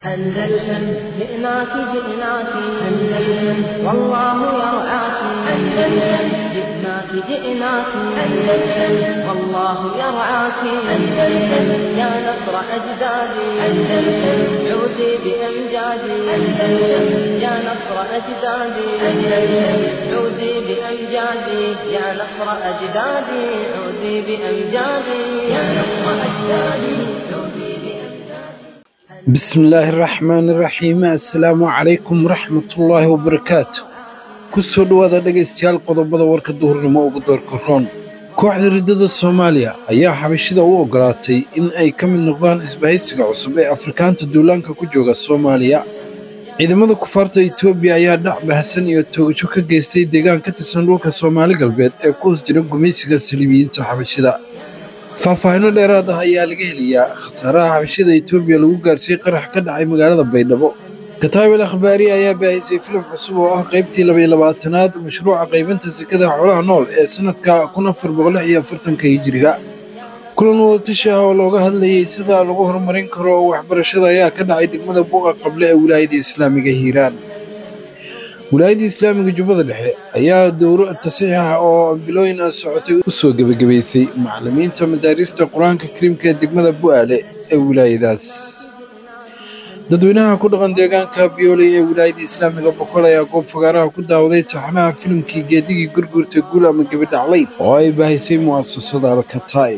أندلسن جئناك جئناك أندلسن والله يرعاك أندلسن جئناك جئناك أندلسن والله يرعاك أندلسن يا نصر أجدادي أندلسن عودي بأمجادي أندلسن يا نصر أجدادي أندلسن عودي بأمجادي يا نصر أجدادي عودي بأمجادي يا نصر أجدادي عودي بأمجادي bismillaahi raxmaani raxiim assalaamu calaykum waraxmatullaahi wabarakaatu ku soo dhowaada dhegaystayaal qodobada warka duhurnimo ugu doorka roon kooxda riddada soomaaliya ayaa xabashida u oggolaatay in ay ka mid noqdaan isbahaysiga cusub ee afrikaanta duulaanka ku jooga soomaaliya ciidamada kufaarta etoobiya ayaa dhac bahasan iyo toogasho ka geystay deegaan ka tirsan dhulka soomaali galbeed ee ku hoos jira gumaysiga saliibiyiinta xabashida faahfaahinno dheeraad ah ayaa laga helayaa khasaaraha xabashida etoobiya lagu gaarsiiyey qarax ka dhacay magaalada baydhabo kataabel akhbaari ayaa baahisay filim cusub oo ah qaybtii labaiyo labaatanaad mashruuca qaybinta sekada xoolaha nool ee sannadka kun afar boqol lix iyo afartanka hijiriga kulan wadatashi ah oo looga hadlayey sida lagu horumarin karo waxbarashada ayaa ka dhacay degmada buuqa qable ee wilaayada islaamiga hiiraan wilaayadda islaamiga jubbada dhexe ayaa dowro tasiix ah oo bilooyin ah socotay u soo gebagabaysay macallimiinta madaarista qur-aanka kariimka ee degmada bu'aale ee wilaayadaas dadweynaha ku dhaqan deegaanka biyooley ee wilaayadda islaamiga boqol ayaa goob fagaaraha ku daawaday taxanaha filimkii geedigii gurgurta guul ama gebidhaclayn oo ay baahisay mu'asasada alkataa'ib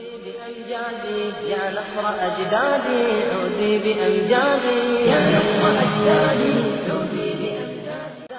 بأمجادي يا نصر أجدادي عودي بأمجادي يا نصر أجدادي عودي بأمجادي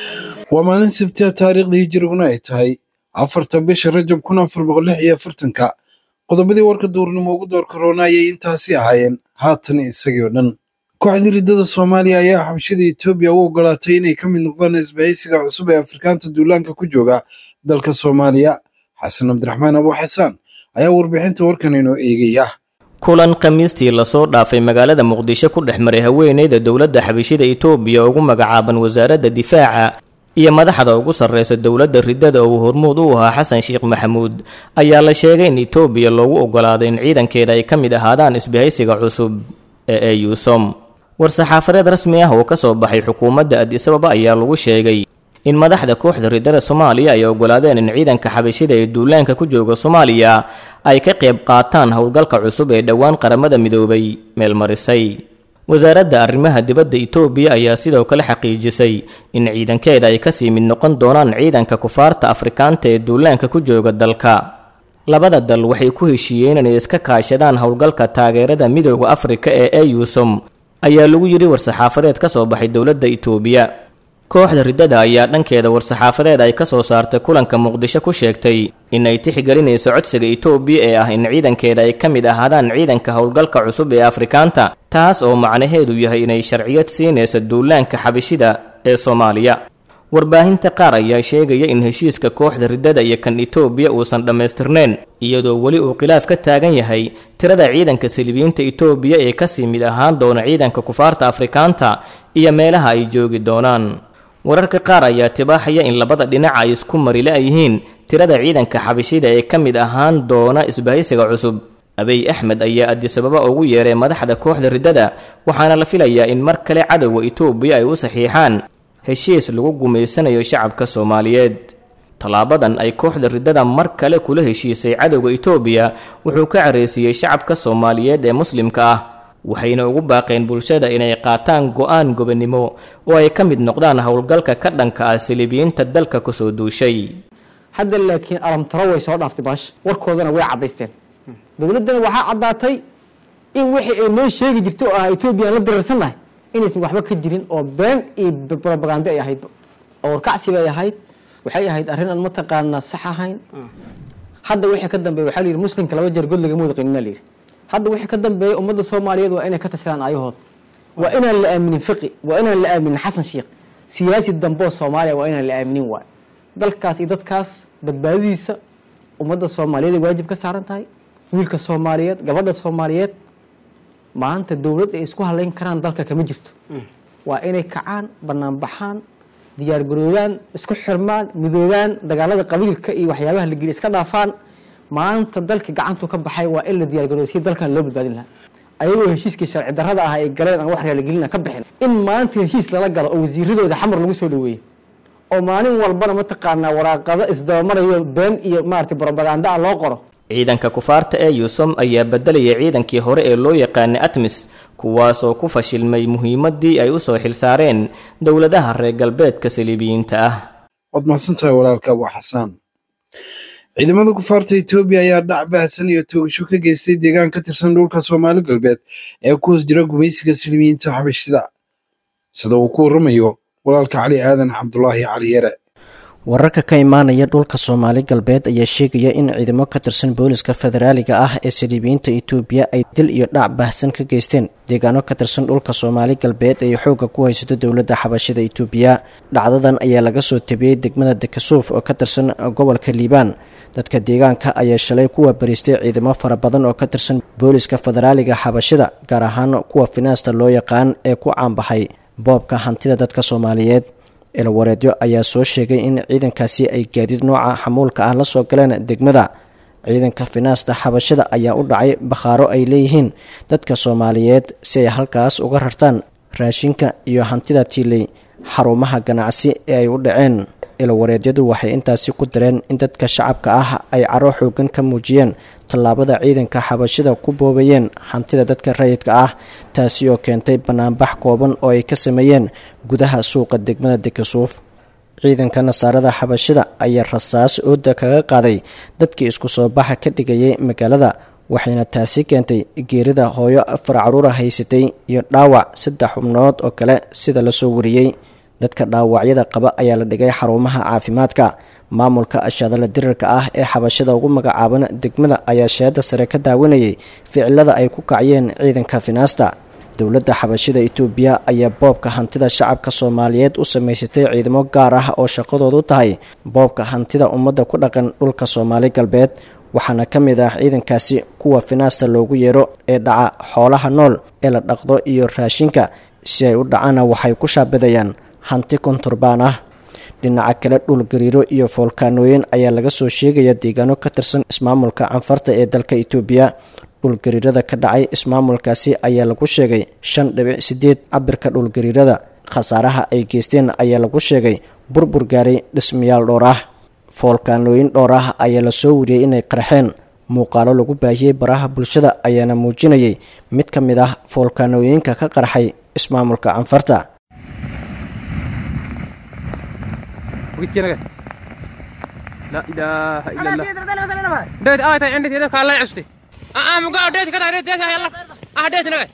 waa maalin sabtiya taariikhda hijiriguna ay tahay afarta bisha rajab kun afar boqol lix iyo afartanka qodobadii warka duurnimo ugu door karoona ayay intaasi ahaayeen haatan isagii oo dhan kooxdii riddada soomaaliya ayaa xabashida etoobiya u oggolaatay inay ka mid noqdaan isbahaysiga cusub ee afrikaanta duulaanka ku jooga dalka soomaaliya xasan cabdiraxmaan abu xasaan ayaa warbixinta warkan inoo eegaya kulan khamiistii lasoo dhaafay magaalada muqdisho ku dhex maray haweeneyda dowladda xabashida itoobiya ugu magacaaban wasaaradda difaaca iyo madaxda ugu sarreysa dowladda riddada oo uu hormuud u ahaa xasan sheekh maxamuud ayaa la sheegay in itoobiya loogu oggolaaday in ciidankeeda ay ka mid ahaadaan isbahaysiga cusub ee eusom war-saxaafadeed rasmi ah oo ka soo baxay xukuumadda adisababa ayaa lagu sheegay in madaxda kooxda riddada soomaaliya ay oggolaadeen in ciidanka xabashida ee duulaanka ku jooga soomaaliya ay ka qayb qaataan howlgalka cusub ee dhowaan qaramada midoobay meelmarisay wasaaradda arrimaha dibadda itoobiya ayaa sidoo kale xaqiijisay in ciidankeeda ay kasii mid noqon doonaan ciidanka kufaarta afrikaanta ee duulaanka ku jooga dalka labada dal waxay ku heshiiyeen inay iska kaashadaan howlgalka taageerada midooda afrika ee eusom ayaa lagu yidhi war-saxaafadeed ka soo baxay dowladda itoobiya kooxda riddada ayaa dhankeeda war-saxaafadeed ay ka soo saartay kulanka muqdisho ku sheegtay in ay tixgelinayso codsiga itoobiya ee ah in ciidankeeda ay ka mid ahaadaan ciidanka howlgalka cusub ee afrikaanta taas oo macnaheedu yahay inay sharciyad siinayso duulaanka xabashida ee soomaaliya warbaahinta qaar ayaa sheegaya in heshiiska kooxda riddada iyo kan itoobiya uusan dhammaystirnayn iyadoo weli uu khilaaf ka taagan yahay tirada ciidanka saliibiyiinta itoobiya ee kasii mid ahaan doona ciidanka kufaarta afrikaanta iyo meelaha ay joogi doonaan wararka qaar ayaa tibaaxaya in labada dhinac ay isku marile yihiin tirada ciidanka xabashida ee ka mid ahaan doona isbahaysiga cusub abiy axmed ayaa adisababa ugu yeeray madaxda kooxda riddada waxaana la filayaa in mar kale cadowga itoobiya ay u saxiixaan heshiis lagu gumaysanayo shacabka soomaaliyeed tallaabadan ay kooxda riddada mar kale kula heshiisay cadowga itoobiya wuxuu ka careysiiyey shacabka soomaaliyeed ee muslimka ah waxayna ugu baaqeen bulshada inay qaataan go-aan gobonnimo oo ay ka mid noqdaan howlgalka ka dhanka ah saliibiyiinta dalka kusoo duushay hadda laakiin alamtaro way soo dhaaftay baash warkoodana way caddaysteen dowladdana waxaa caddaatay in wixii ay noo sheegi jirto oo ah etoobiya aan la dirarsannahay inaysan waxba ka jirin oo been iyo brobagando ay ahayd oo warkacsi bay ahayd waxay ahayd arrin aan mataqaanaa sax ahayn hadda wixii ka dambeeya waxaa la yidhi muslimka laba jeer god lagama wada qanina la yidhi hadda wixii ka dambeeya ummadda soomaaliyeed waa inay ka tashadaan ayahooda waa inaan la aaminin fiqi waa inaan la aaminin xasan sheekh siyaasi damboo soomaaliya waa inaan la aaminin waay dalkaas iyo dadkaas badbaadadiisa ummadda soomaaliyeed ay waajib ka saaran tahay wiilka soomaaliyeed gabadha soomaaliyeed maanta dowlad ay isku halayn karaan dalka kama jirto waa inay kacaan banaanbaxaan diyaargaroobaan isku xirmaan midoobaan dagaalada qabiilka iyo waxyaabaha la geliya iska dhaafaan maanta dalka gacantu ka baxay waa in la diyaargaroobo si dalkan loo badbaadin lahaa ayagoo heshiiskii sharci darrada ah ay galeen aan wax raaligelina ka bixin in maanta heshiis lala galo oo wasiiradooda xamar lagu soo dhaweeyey oo maalin walbana mataqaanaa waraaqado isdabamarayo been iyo maarata brobaganda ah loo qoro ciidanka kufaarta ee yuusum ayaa bedelaya ciidankii hore ee loo yaqaanay atmis kuwaasoo ku fashilmay muhiimadii ay usoo xilsaareen dowladaha reer galbeedka saliibiyiinta ah waad mahadsantahay walaalka abu xasaan ciidamada kufaarta etoobiya ayaa dhac baahsan iyo toogasho ka geystay deegaan ka tirsan dhulka soomaali galbeed ee ku hoos jira gumaysiga saliibiyiinta xabashida sida uu ku waramayo walaalka cali aadan cabdulaahi cali yare wararka ka imaanaya dhulka soomaali galbeed ayaa sheegaya in ciidamo ka tirsan booliska federaaliga ah ee saliibiyiinta etoobiya ay dil iyo dhac baahsan ka geysteen deegaano ka tirsan dhulka soomaali galbeed ay xoogga ku haysato dowladda xabashida etoobiya dhacdadan ayaa laga soo tabiyey degmada dekasuuf oo ka tirsan gobolka liibaan dadka deegaanka ayaa shalay kuwa bariistay ciidamo fara badan oo ka tirsan booliska federaaliga xabashida gaar ahaan kuwa finaasta loo yaqaan ee ku caanbaxay boobka hantida dadka soomaaliyeed ilawareedyo ayaa soo sheegay in ciidankaasi ay gaadiid nooca xamuulka ah la soo galeen degmada ciidanka finaasta xabashada ayaa u dhacay bakhaaro ay leeyihiin dadka soomaaliyeed si ay halkaas uga rartaan raashinka iyo hantida tiiley xarumaha ganacsi ee ay u dhaceen ilawareedyadu waxay intaasi ku dareen in dadka shacabka ah ay caro xoogan ka muujiyeen tallaabada ciidanka xabashida ku boobayeen hantida dadka rayidka ah taasi oo keentay banaanbax kooban oo ay ka sameeyeen gudaha suuqa degmada dekasuuf ciidanka nasaarada xabashida ayaa rasaas ooda kaga qaaday dadkii isku soo baxa ka dhigayay magaalada waxayna taasi keentay geerida hooyo afar caruura haysatay iyo dhaawac saddex xubnood oo kale sida lasoo wariyey dadka dhaawacyada qaba ayaa la dhigay xarumaha caafimaadka maamulka ashaadala dirirka ah ee xabashada ugu magacaaban degmada ayaa sheeda sare ka daawanayay ficilada ay ku kaciyeen ciidanka finaasta dowladda xabashida etoobiya ayaa boobka hantida shacabka soomaaliyeed u samaysatay ciidamo gaar ah oo shaqadoodu tahay boobka hantida ummadda ku dhaqan dhulka soomaali galbeed waxaana ka mid ah ciidankaasi kuwa finaasta loogu yeero ee dhaca xoolaha nool ee la dhaqdo iyo raashinka si ay u dhacaana waxay ku shaabadayaan hanti konturbaan ah dhinaca kale dhul gariiro iyo foolkaanooyin ayaa laga soo sheegaya deegaano ka tirsan ismaamulka canfarta ee dalka etoobiya dhulgariirada ka dhacay ismaamulkaasi ayaa lagu sheegay shan dhibic sideed cabirka dhulgariirada khasaaraha ay geysteen ayaa lagu sheegay burbur gaaray dhismayaal dhowr ah foolkaanooyin dhowr ah ayaa lasoo wariyey inay qarxeen muuqaalo lagu baahiyey baraha bulshada ayaana muujinayay mid ka mid ah foolkaanooyinka ka qarxay ismaamulka canfarta لا اله الا الله ديت اه عندي ديت الله يعسدي اه مقا ديت كذا ديت يلا اه ديت نبي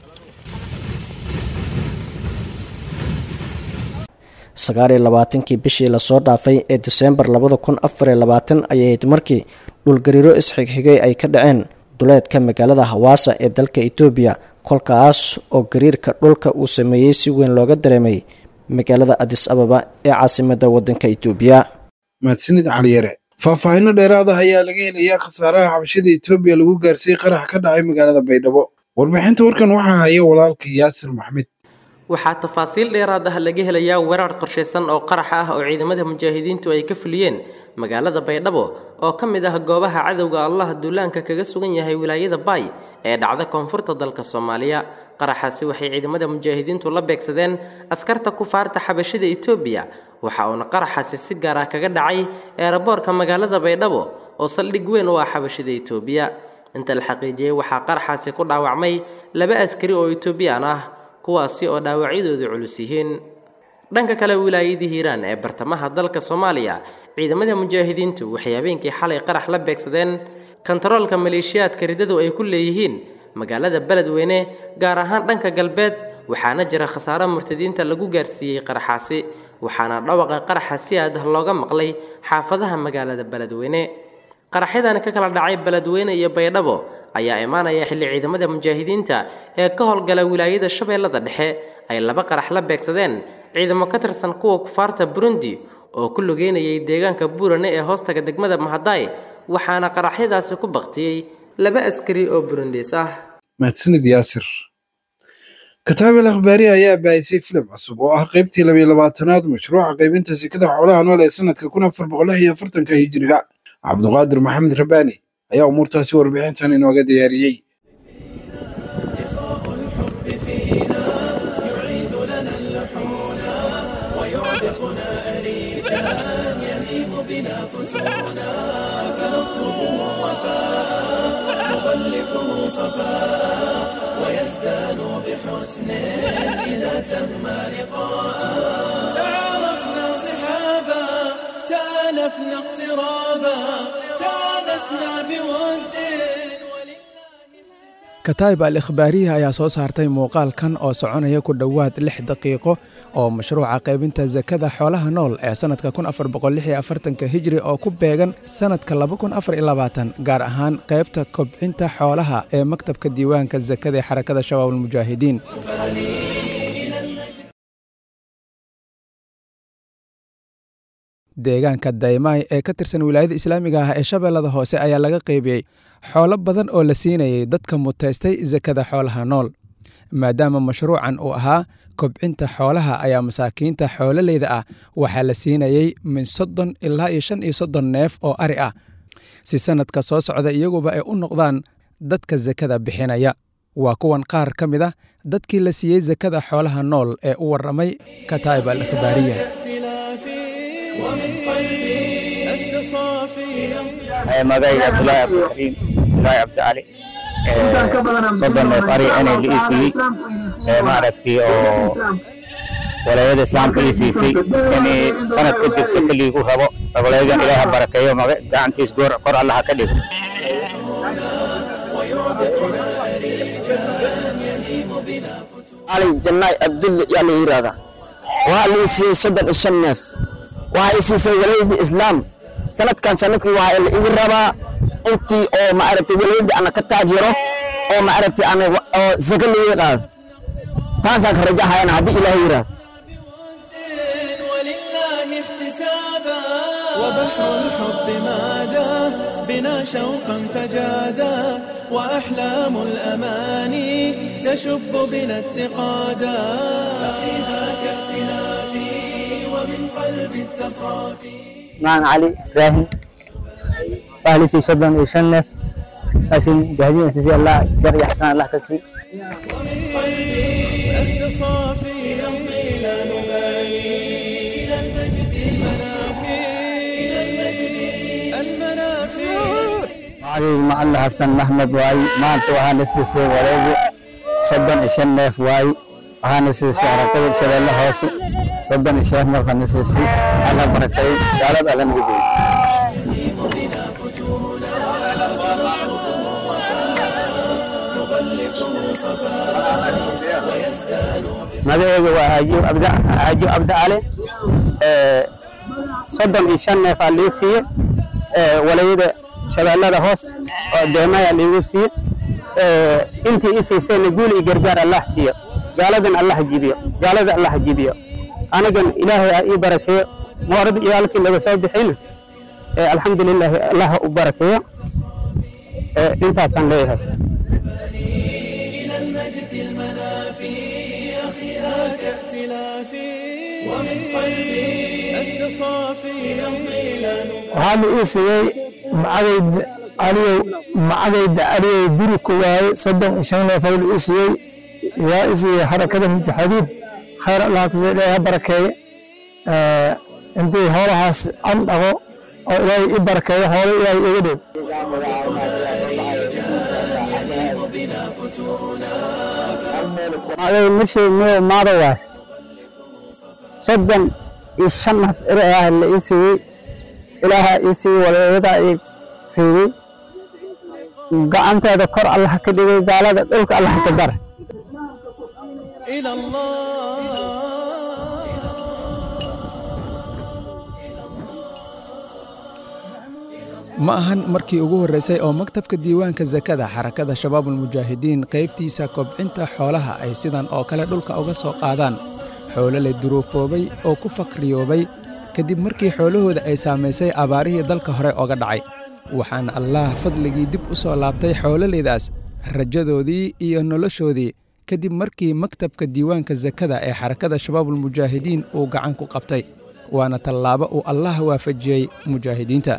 sagaal iyo labaatankii bishii lasoo dhaafay ee diseembar labada kun afar iyo labaatan ayay ahayd markii dhulgariiro isxigxigay ay ka dhaceen duleedka magaalada hawaasa ee dalka etoobiya kolkaas oo gariirka dhulka uu sameeyey si weyn looga dareemay magaalada adis ababa ee caasimada wadanka etoobiya mahadsanid caliyare faahfaahinno dheeraad ah ayaa laga helayaa khasaaraha xabashada etoobiya lagu gaarsiiyey qarax ka dhacay magaalada baydhabo warbixinta warkan waxaa haya walaalka yaasir maxmed waxaa tafaasiil dheeraad ah laga helayaa weerar qorshaysan oo qarax ah oo ciidamada mujaahidiintu ay ka fuliyeen magaalada baydhabo oo ka mid ah goobaha cadowga allah duulaanka kaga sugan yahay wilaayada baay ee dhacda koonfurta dalka soomaaliya qaraxaasi waxay ciidamada mujaahidiintu la beegsadeen askarta kufaarta xabashada etoobiya waxa uuna qaraxaasi si gaar ah kaga dhacay eeraboorka magaalada baydhabo oo saldhig weyn u ah xabashada etoobiya inta la xaqiijiyey waxaa qaraxaasi ku dhaawacmay laba askari oo etoobiyaan ah kuwaasi oo dhaawacyadoodu culus yihiin dhanka kale wilaayadii hiiraan ee bartamaha dalka soomaaliya ciidamada mujaahidiintu waxay habeenkii xalay qarax la beegsadeen kontaroolka maleeshiyaadka riddadu ay ku leeyihiin magaalada beledweyne gaar ahaan dhanka galbeed waxaana jira khasaaro murtadiinta lagu gaarsiiyey qaraxaasi waxaana dhawaqa qaraxa si aad ah looga maqlay xaafadaha magaalada beledweyne qaraxyadan ka kala dhacay beledweyne iyo baydhabo ayaa imaanaya xilli ciidamada mujaahidiinta ee ka howlgala wilaayada shabeellada dhexe ay laba qarax la beegsadeen ciidamo ka tirsan kuwa kufaarta burundi oo ku lugeynayay deegaanka buurane ee hoostaga degmada mahadaay waxaana qaraxyadaasi ku baktiyey laba askari oo burundiis ah mahadsanid yaasir kataabel akhbaari ayaa baahisay filim cusub oo ah qaybtii labiyo labaatanaad mashruuca qaybinta sekada xoolaha nool ee sanadka kun afar boqol lix iyo afartanka hijiriga cabduqaadir maxamed rabaani ayaa umuurtaasi warbixintan inooga diyaariyey فتونا فنطلب وفاء نغلفه صفاء ويزدان بحسن إذا تم لقاء تعارفنا صحابا تالفنا اقترابا تانسنا بود kataib al ikhbaariya ayaa soo saartay muuqaalkan oo soconaya ku dhowaad lix daqiiqo oo mashruuca qaybinta sakada xoolaha nool ee sannadka ka hijri oo ku beegan sannadka gaar ahaan qaybta kobcinta xoolaha ee maktabka diiwaanka sakada ee xarakada shabaab almujaahidiin deegaanka daymaay ee ka tirsan wilaayada islaamiga ah ee shabeellada hoose ayaa laga qaybiyey xoolo badan oo la siinayay dadka mutaystay sakada xoolaha nool maadaama mashruucan uu ahaa kobcinta xoolaha ayaa masaakiinta xoololeyda ah waxaa la siinayey min soddon ilaa iyo shan iyo soddon neef oo ari ah si sannadka soo socda iyaguba ay u noqdaan dadka sakada bixinaya waa kuwan qaar ka mid ah dadkii la siiyey sakada xoolaha nool ee u warramay kataa'ib al ikhbaariya magayga abdulaahi cabdikariim abdulaahi cabdicali soddon neef ari inay la ii siiyey maaragtay oo walaayada islaamka ii siisay in sanad kadib si kaliigu rabo walaayadan ilaaha barakeeyo maga gacantiis goor kor allaha ka dhigo ali jannaay abdulle yaa la yidhaahdaa waxaa la ii siiyey soddon iyo shan neef waxaa ii siisay walaayadii islaam sanadkan sanadkii waxaa la igu rabaa intii oo maaragtay walaayadii ana ka taageero oo maaragtay ana oo zaka laga qaado taasaan ka rajahayana haddii ilaahay yidhaahdo ولله احتسابا وبحر الحب مادا بنا شوقا فجادا وأحلام الأماني تشب بنا اتقادا أخيها كابتلافي ومن قلب التصافي معنا علي إبراهيم أهلي سي شدن وشن نف عشان جاهدين سي الله جر يحسن الله كسي التصافي نمضي لا نبالي إلى المجد المنافي إلى المجد المنافي علي مع الله حسن محمد واي ما أنت وهان سيسي وليدي شدن وشن نف واي وهان سيسي عرقب شبه الله هوسي شدن وشن نف هان سيسي الله بركي قالت على نبيدي magaceyga waa aajiw abda aajiw abda cali soddon iyo shan neef aa lii siiye walayada shabeellada hoos oo deemaya liigu siiye intii ii siisayna guul iyo gargaar allah siiyo gaaladan allah jibiyo gaalada allah jibiyo anigan ilaahay aa ii barakeeyo moorad iyo halkii laga soo bixina alxamdulilaahi allah u barakeeyo intaasaan leeyahay إلى المجد المنافي أخيها كائتلافي ومن قلبي التصافي نمضي لا waxaa la ii siiyey macagayda aliyow macagayda aliyow guri ku waaye soddon iyo shan neef la ii siiyey yaa ii siiyey xarakada mujaxidiin khayr allah kusoo ilaahay ha barakeeye intii hoolahaas an dhaqo oo ilaahay ii barakeeyo hoolo ilaahay iga dhow magay mashii miyo maada waay soddon iyo shan naf eri ah la ii siiyey ilaaha ii siiyey walaaladaa ii siiyey gacanteeda kor allah ka dhigay gaalada dhulka allah ka dar إلى الله ma ahan markii ugu horreysay oo maktabka diiwaanka sakada xarakada shabaabulmujaahidiin qaybtiisa kobcinta xoolaha ay sidan oo kale dhulka uga soo qaadaan xoolo la duruufoobay oo ku faqriyoobay kadib markii xoolahooda ay saamaysay abaarihii dalka hore oga dhacay waxaana allaah fadligii dib u soo laabtay xoololeydaas rajadoodii iyo noloshoodii kadib markii maktabka diiwaanka sakada ee xarakada shabaabulmujaahidiin uu gacan ku qabtay waana tallaabo uu allah waafajiyey mujaahidiinta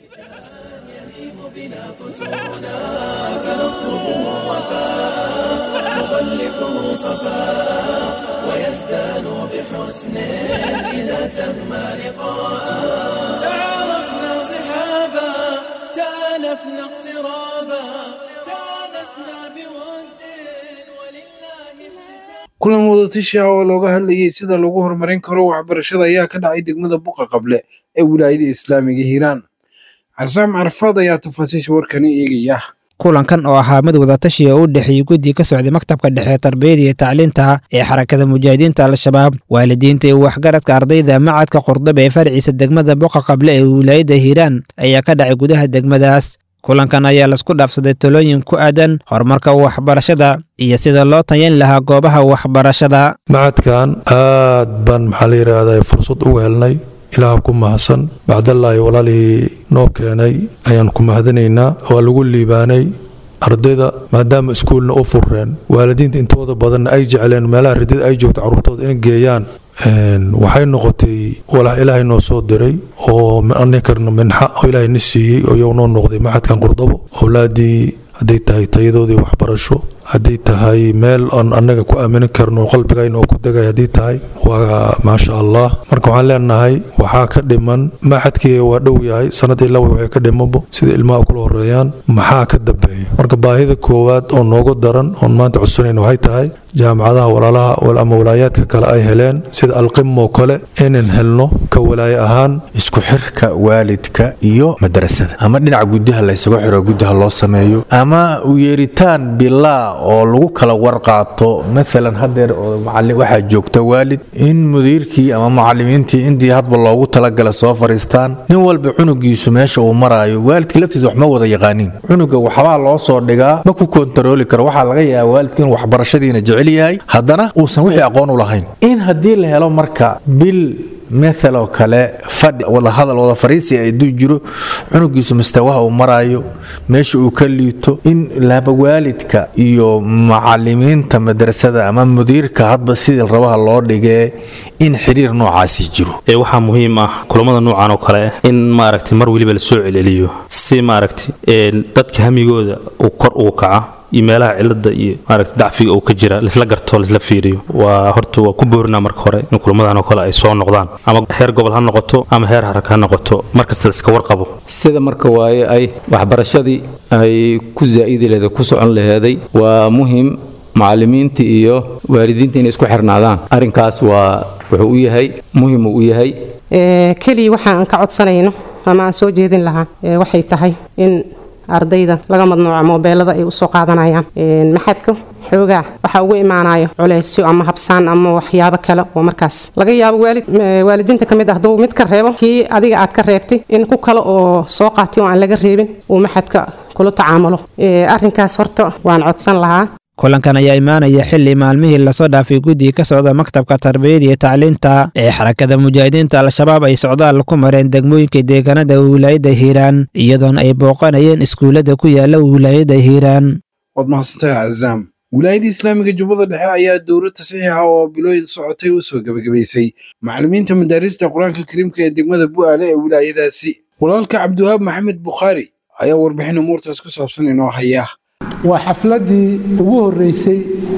نغلفه صفاء ويزدان بحسن إذا تم لقاء تعارفنا تآلفنا اقترابا تآنسنا بود ولله kulan wadatasha oo looga hadlayay sida lagu horumarin karo waxbarashada ayaa ka dhacay degmada buqa qable ee wilaayada islaamiga hiiraan casaam carfaad ayaa tafaasiisha warkani eegaya kulankan oo ahaa mid wadatashi oo u dhexeeyey guddi ka socday maktabka dhexe tarbiyada iyo tacliinta ee xarakada mujaahidiinta al-shabaab waalidiinta iyo waxgaradka ardayda macadka qurdaba ee farciisa degmada boqa qable ee wilaayada hiiraan ayaa ka dhacay gudaha degmadaas kulankan ayaa laisku dhaafsaday talooyin ku aadan horumarka waxbarashada iyo sida loo tayan lahaa goobaha waxbarashada macadkan aad baan maxaa la yidhaahdaa fursad ugu helnay ilaah ku mahadsan bacdallaahi walaalihii noo keenay ayaan ku mahadinaynaa waa lagu liibaanay ardayda maadaama iskuulna u furreen waalidiinta intooda badanna ay jecleen meelaha ridada ay joogto carruurtooda in geeyaan waxay noqotay walax ilaahay noo soo diray oo anikarna minxa oo ilaahay na siiyey oo iyagu noo noqday maxadkan qurdabo owlaadii hadday tahay tayadoodii waxbarasho haddii tahay meel aan annaga ku aaminin karno qalbigayna oo ku degay haddii tahay waa maasha allah marka waxaan leenahay waxaa ka dhiman maxadkii waa dhow yahay sanad ilaa waxay ka dhimanbo sida ilmaha kula horeeyaan maxaa ka dambeeya marka baahida koowaad oo noogu daran oon maanta codsanayna waxay tahay jaamacadaha walaalaha ama walaayaadka kale ay heleen sida alqimoo kale inaan helno ka walaaye ahaan isku xirka waalidka iyo madrasada ama dhinaca gudaha laysagu xiro gudaha loo sameeyo ama u yeeritaan bilaa oo lagu kala warqaato maalan hadeer waxaa joogta waalid in mudiirkii ama mucalimiintii intii hadba loogu talagala soo fariistaan nin walba cunugiisu meesha uu maraayo waalidka laftiisa wax ma wada yaqaaniin cunuga waxbaa loo soo dhigaa ma ku kontarooli karo waxaa laga yaaba waalidka in waxbarashadiina jecel yahay haddana uusan wixii aqoon u lahayn in haddii la helo marka bil maal oo kale fadhi wadahadal wada fariisi aduu jiro cunugiisu mustawaha uu maraayo meesha uu ka liito in laba waalidka iyo macalimiinta madrasada ama mudiirka hadba sidii rabaha loo dhigee in xiriir noocaasi jiro waxaa muhiim ah kulamada noocan oo kale in maaragtay mar weliba lasoo celceliyo si maaragtay dadka hamigooda uu kor ugu kaca iyo meelaha cilada iyo maaragta dacfiga uu ka jira laisla garto laisla fiiriyo waa horta waa ku boorinaa marka hore in kulamadan oo kale ay soo noqdaan ama heer gobol ha noqoto ama heer haraka ha noqoto markasta laiska warqabo sida marka waaye ay waxbarashadii ay ku zaa'idi laheed ku socon laheeday waa muhim macalimiinta iyo waalidiinta inay isku xirnaadaan arrinkaas waa wuxuu u yahay muhim uu u yahay keliya waxa aan ka codsanayno ama aan soo jeedin lahaa waxay tahay in ardayda laga madnuuca moobeelada ay usoo qaadanayaan maxadka xoogaa waxaa ugu imaanayo culeysyo ama habsaan ama waxyaabo kale oo markaas laga yaabo waalid waalidiinta ka mid ah hadduu mid ka reebo kii adiga aad ka reebtay in ku kale oo soo qaatay oo aan laga reebin uu maxadka kula tacaamulo arrinkaas horta waan codsan lahaa kulankan ayaa imaanaya xili maalmihii lasoo dhaafay guddiga ka socda maktabka tarbiyada iyo tacliinta ee xarakada mujaahidiinta al-shabaab ay socdaal ku mareen degmooyinka deegaanada wilaayada hiiraan iyadoona ay booqanayeen iskuullada ku yaala wilaayada hiiraan waad mahadsantahay cazaam wilaayada islaamiga jubbada dhexe ayaa dowlad tasiixa oo bilooyin socotay u soo gebagabaysay macallimiinta madaarista qur-aanka kariimka ee degmada bu'aale ee wilaayadaasi walaalka cabdiwahaab maxamed bukhaari ayaa warbixin umuurtaas ku saabsan inoo haya waa xafladdii ugu horreysay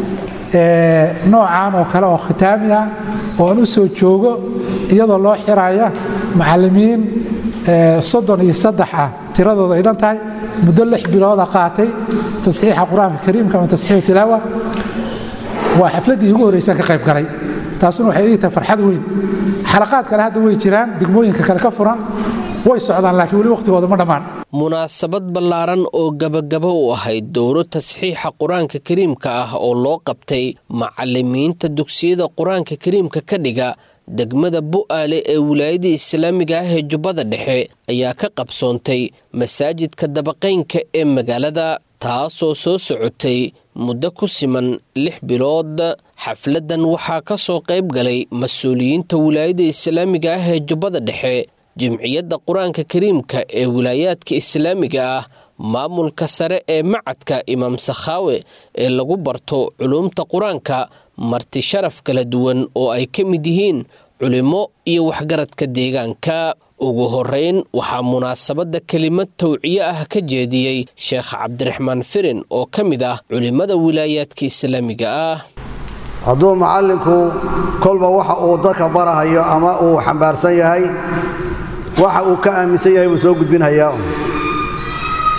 ee noocan oo kale oo khitaami ah oo aan u soo joogo iyadoo loo xiraya macallimiin soddon iyo saddex ah tiradooda ay dhan tahay muddo lix bilooda qaatay tasxiixa qur-aanka kariimka ama tasxiixu tilaawa waa xafladdii ugu horreysaan ka qayb galay taasuna waxay ii tahay farxad weyn xalaqaad kale hadda way jiraan degmooyinka kale ka furan way socdaan laakiin weli wakhtigooda ma dhammaan munaasabad ballaaran oo gabagaba u ahayd dowro tasxiixa qur-aanka kariimka ah oo loo qabtay macallimiinta dugsiyada qur-aanka kariimka ka dhiga degmada bu'aale ee wilaayada islaamiga ah ee jubbada dhexe ayaa ka qabsoontay masaajidka dabaqaynka ee magaalada taasoo soo socotay muddo ku siman lix bilood xafladdan waxaa ka soo qayb galay mas-uuliyiinta wilaayada islaamiga ah ee jubbada dhexe jimciyadda qur-aanka kariimka ee wilaayaadka islaamiga ah maamulka sare ee macadka imaam sakhaawe ee lagu barto culuumta qur-aanka marti sharaf kala duwan oo ay ka mid yihiin culimmo iyo waxgaradka deegaanka ugu horeyn waxaa munaasabadda kelimad tawciye ah ka jeediyey sheekh cabdiraxmaan firin oo ka mid ah culimmada wilaayaadka islaamiga ah hadduu macallinku kolba waxa uu dadka barahayo ama uu xambaarsan yahay waxa uu ka aaminsan yahay buu soo gudbinhayaa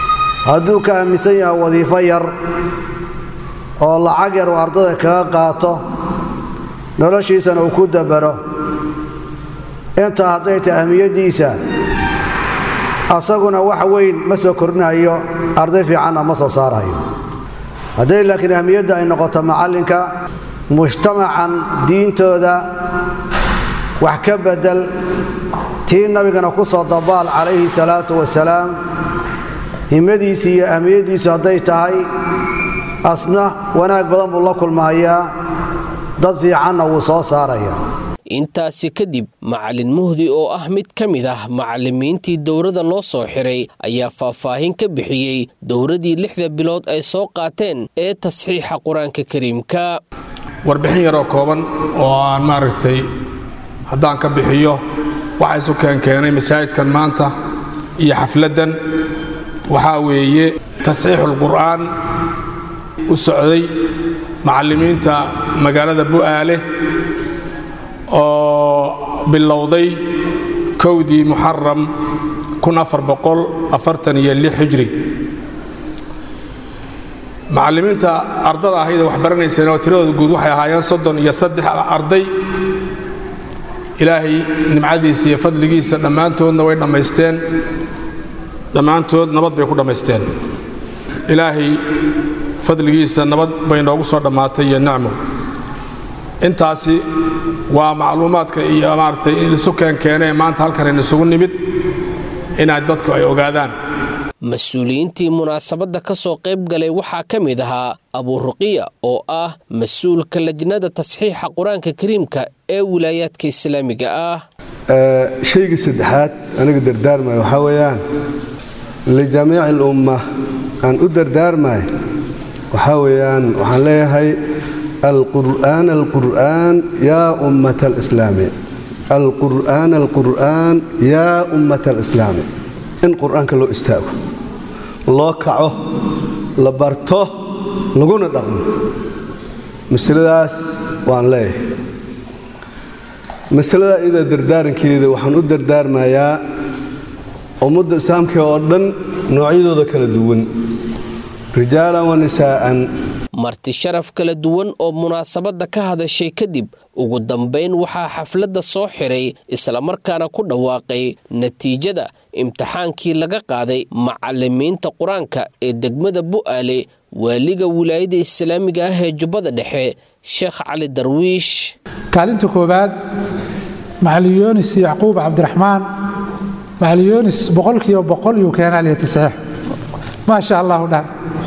hadduu ka aaminsan yahay wadiifo yar oo lacag yar uu ardada kaga qaato noloshiisana uu ku dabaro intaa hadday tahay ahmiyaddiisa asaguna wax weyn ma soo kordhinayo arday fiicanna ma soo saarayo hadday laakiin ahmiyadda ay noqoto macallinka mujtamacan diintooda wax ka beddel tii nabigana ku soo dabaal calayhi salaatu wasalaam himmadiisi iyo ahmiyaddiisu hadday tahay asna wanaag badan buu la kulmahayaa dad fiicanna wuu soo saarayaa intaasi kadib macalin muhdi oo ah mid ka mid ah macallimiintii dowladda loo soo xiray ayaa faahfaahin ka bixiyey dowladdii lixda bilood ay soo qaateen ee tasxiixa qur-aanka kariimka warbixin yaroo kooban oo aan maaragtay haddaan ka bixiyo waxa isu keenkeenay masaajidkan maanta iyo xafladdan waxaa weeye tasxiixulqur'aan u socday macallimiinta magaalada bu'aale oo bilowday kowdii muxaram hijri macallimiinta ardada ahayd ee wax baranayseen oo tiradooda guud waxay ahaayeen soddon iyo saddex arday ilaahay nimcadiisa iyo fadligiisa dhammaantoodna way dhammaysteen dhammaantood nabad bay ku dhammaysteen ilaahay fadligiisa nabad bay noogu soo dhammaatay iyo nicmo intaasi waa macluumaadka iyo maaragtay isu keenkeenee maanta halkan isugu nimid inaad dadku ay ogaadaan mas-uuliyiintii munaasabadda ka soo qayb galay waxaa ka mid ahaa abuuruqiya oo ah mas-uulka lajnada tasxiixa qur-aanka kariimka ee wilaayaadka islaamiga ah shayga saddexaad aniga dardaarmaya waxaa weeyaan lijamiici alumma aan u dardaarmay waxaa weeyaan waxaan leeyahay alqur'aan alqur'aan yaa ummata alislaami alqur'aan alqur'aan yaa ummata alislaami in qur'aanka loo istaago loo kaco la barto laguna dhaqmo masaladaas waan leeyahay masalada iyada dardaarankeeda waxaan u dardaarmayaa ummadda islaamka oo dhan noocyadooda kala duwan rijaalan wa nisaa'an marti sharaf kala duwan oo munaasabadda ka hadashay kadib ugu dambayn waxaa xafladda soo xiray islamarkaana ku dhawaaqay natiijada imtixaankii laga qaaday macallimiinta qur-aanka ee degmada bu'aale waaliga wilaayada islaamiga ah ee jubbada dhexe sheekh cali darwiish kaalinta koowaad macalin yoonis yacquub cabdiraxmaan macalin yoonis boqolkiiba boqol yuu keenaa liya tasxiix maa sha allahu dhan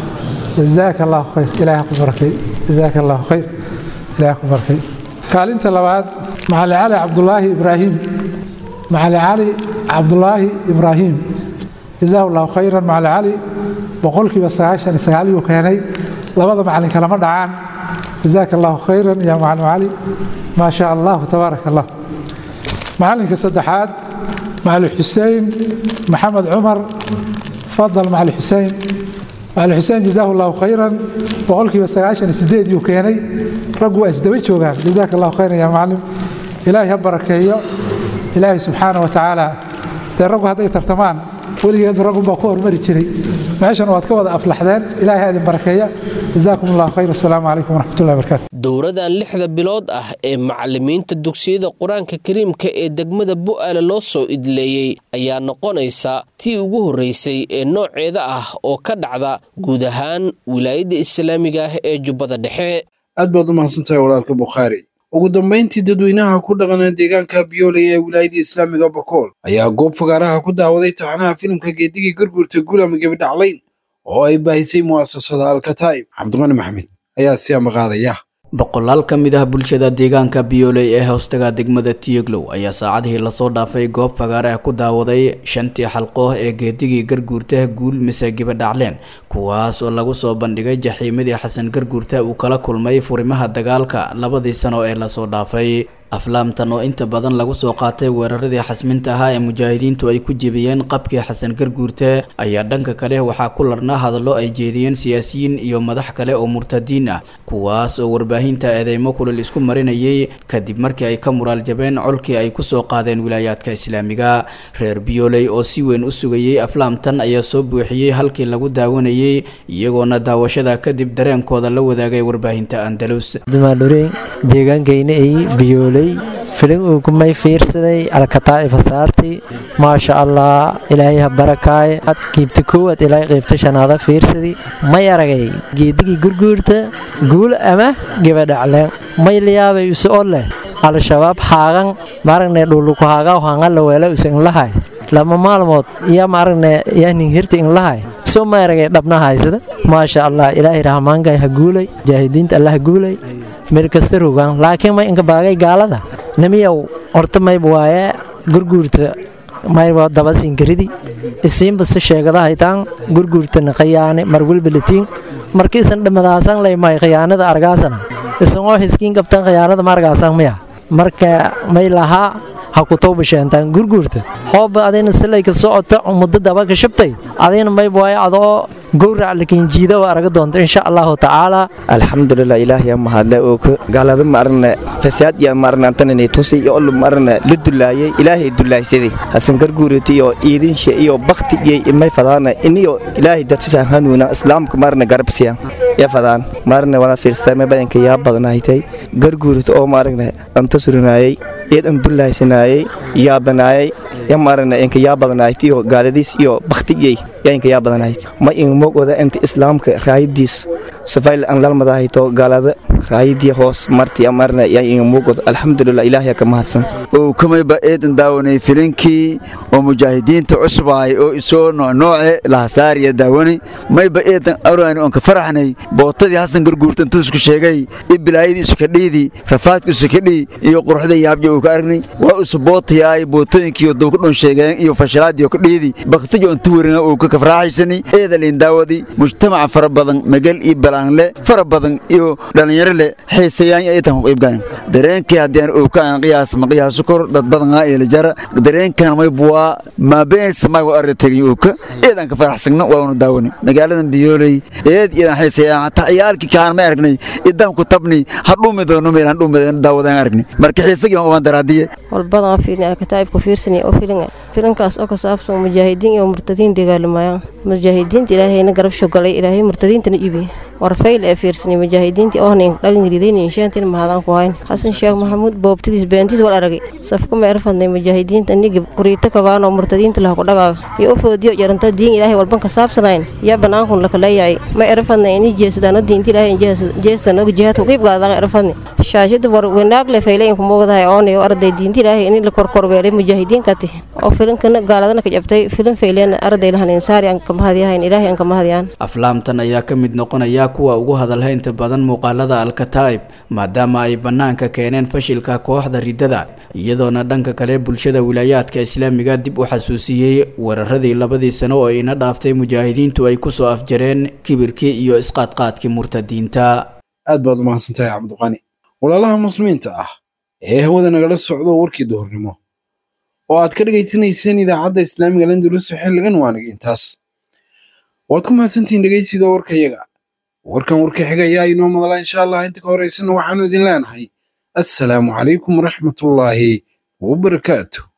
jazaaka allahu khayr ilaahay ku barakay jazaaka allahu khayr ilaahay ku barakay kaalinta labaad macalin cali cabdulaahi ibraahim macalin cali cabdulaahi ibraahim jazaahu allahu khayran macalin cali boqolkiiba sagaashan iyo sagaal yuu keenay labada macalin kalama dhacaan jazaaka allahu khayran ya macalin cali maa sha allahu tabaaraka allah macalinka saddexaad macalin xuseen maxamed cumar fadal macalin xuseen macalin xuseen jazaahu allahu khayran boqolkiiba sagaashan iyo sideed yuu keenay raggu waa isdaba joogaan jazaaka allahu khayran ya macalin ilaahay ha barakeeyo ilaahay subxaana wa tacaala dee raggu hadday tartamaan weligeedu raggunbaa ku hormari jiray meeshan waad ka wada aflaxdeen ilaahay ha idin barakeeya jazaakum allahu khayr assalaamu calaykum waraxmatullahi wabarakatu dowradan lixda bilood ah ee macallimiinta dugsiyada qur-aanka kariimka ee degmada bu'aale loo soo idleeyey ayaa noqonaysa tii ugu horreysay ee nooceeda ah oo ka dhacda guud ahaan wilaayadda islaamiga ah ee jubbada dhexe aad baad u mahadsantahay walaalka bukhaari ugu dambayntii dadweynaha ku dhaqana deegaanka biyooley ee wilaayada islaamiga bakool ayaa goob fagaaraha ku daawaday taxanaha filimka geedigii gurgurta guulama gebidhaclayn oo ay baahisay mu'asasada alkataa'ib cabdiqani maxamed ayaa si amaqaadaya boqolaal ka mid ah bulshada deegaanka biyooley ee hoostaga degmada tiyeglow ayaa saacadihii lasoo dhaafay goob fagaare ah ku daawaday shantii xalqooh ee geedigii garguurta guul mise gibadhacleen kuwaas oo lagu soo bandhigay jaxiimadii xasan garguurta uu kala kulmay furimaha dagaalka labadii sano ee lasoo dhaafay aflaamtan oo inta badan lagu soo qaatay weeraradii xasminta ahaa ee mujaahidiintu ay ku jebiyeen qabkii xasan garguurte ayaa dhanka kale waxaa ku larnaa hadallo ay jeediyeen siyaasiyiin iyo madax kale oo murtadiin ah kuwaas oo warbaahinta eedeymo kulil isku marinayay kadib markii ay ka muraal jabeen colkii ay kusoo qaadeen wilaayaadka islaamiga reer biyooley oo si weyn u sugayey aflaamtan ayaa soo buuxiyey halkii lagu daawanayey iyagoona daawashada kadib dareenkooda la wadaagay warbaahinta andalus dumaadhureen deegaankayna ay biyooley filin uu kumay fiirsaday alkataa'ifa saarti maasha allah ilaahay ha barakaaye qiibta koowaad ilaahay qiibta shanaada fiirsadi may aragay geedigii gurguurta guul ama gebadhacleen may layaabay use o leh al-shabaab haagan maaragne dhuluku haagaa hangala weela use inlahay lama maalmood iyo maaragne yanin hirta inlahay soo ma aragay dhabna haysada maasha allah ilaahay rahmaanka ha guulay jaahidiinta allah ha guulay meel kasta rogaan laakiin may inka baagay gaalada nimiyow horta mayb waaye gurguurta mayba dabasinkaridi isiinba si sheegada haytaan gurguurtana khiyaane marwilbalatiin markiisan dhamadaasan laymay khiyaanada argaasana isagoo hiskiin qabtan khiyaanada ma argaasan miya marka may lahaa ha ku tawbasheentaan gurguurta hooba adayna silayka socota muddo daba ka shabtay adayna mayb waaye adoo gowrac lakin jiida waa araga doonta insha allahu tacaala alxamdulilah ilaahiya mahadle oo ka gaalada maarne fasaad ya maarne antanani tusi iyo olu maarne la dulaayay ilaahay dulaaysaday hasan garguurati iyo iidinsha iyo bakti iyo imay fadaana iniyo ilaahay dartisan hanuuna islaamka maarne garabsiya ya fadaan maarne wala fiirsame badanka yaa badanaaytay garguurata oo maarne anta surinaayay iyadan dulaaysanayay yaabanaayay ya maarne inka yaa badanaayt iyo gaaladiis iyo baktiyey yaa inka yaa badanaayt ma in mogoda inta islaamka raayadiis safayl an lalmadahayto gaalada raayadii hoos marti amarna yaa in mogoda alxamdulilah ilaahay ka mahadsan oo kamayba eedan daawanay filinkii oo mujaahidiinta cusbaay oo isoo noocnooce lahasaariya daawani mayba eedan araani oon ka faraxnay bootadii hasan garguurta intuu isku sheegay i bilaayadii isu kadhiidii rafaadku isu kadhii iyo quruxda yaabja uu ka aragnay waa isu bootayaay bootooyinkii duu ka dhun sheegeen iyo fashilaadii oo ka dhiidii baktijo intu werina uu ka kafraaxaysani eedalin daawadii mujtamaca fara badan magal iyo balaanle fara badan iyo dhallinyaro leh xiisayaan aytan ku qaybgalan dareenkii haddii aan ookaan qiyaas ma qiyaaso kor dad badan aa eela jara dareenkan may buwaa maabeen samay waa arda tegay ooka eedan ka faraxsagna waa unu daawani magaaladan biyooley eed iyadan xiisayaan hataa ciyaalkii kaan ma aragnay idan ku tabni hadhuumi doono meel hadhuumi daawadaan aragnay marka xiisagii waan uban daraadiye walbadan fiirin alkataa'ibka fiirsanaya oo filin filinkaas oo ka saabsan mujaahidiin iyo murtadiin dagaalamayaan mujaahidiinta ilaahayna garab shogalay ilaahay murtadiintana ibi war fayl ee fiirsanay mujaahidiintii oohnayn dhagangridayna inshaantin mahadaan ku hayn xasan sheekh maxamuud boobtadiis beentiis wal aragay safka ma erfadnay mujaahidiinta nigi quriito kabaanoo murtadiinta laha ku dhagaaga iyo u foodiyo jaranta diin ilaahay walban ka saabsanayn yaa banaankun lakaleeyacay ma erfadnay ini jeesadaano diinta ilaahay jeestan og jihaadku qiib gaadaan erfadnay shaashada war wanaag le faylayn ku moogdahay oonay oo arday diinta ilaahay ini la korkorweelay mujaahidiinkati oo filinkana gaaladana ka jabtay filin fayleen arday lahan insaari aan ka mahadiyahayn ilaahay aan ka mahadiyaan aflaamtan ayaa ka mid noqonaya kuwa ugu hadalhaynta badan muuqaalada alkataa'ib maadaama ay bannaanka keeneen fashilka kooxda riddada iyadoona dhanka kale bulshada wilaayaadka islaamiga dib u xasuusiyey weeraradii labadii sano oo ina dhaaftay mujaahidiintu ay kusoo afjareen kibirkii iyo isqaadqaadkii murtadiinta aad baad u mahadsantahay cabdiqani walaalaha muslimiinta ah ee hawada nagala socdo warkii duhurnimo oo aad ka dhegaysanayseen idaacadda islaamiga landulusa xilligan waaniga intaas waad ku mahadsantihiin dhegaysiga warkayaga warkan warka xiga ayaa inoo madala insha allah inta ka horeysana waxaanu idin leenahay assalaamu calaykum waraxmatullaahi wabarakaatu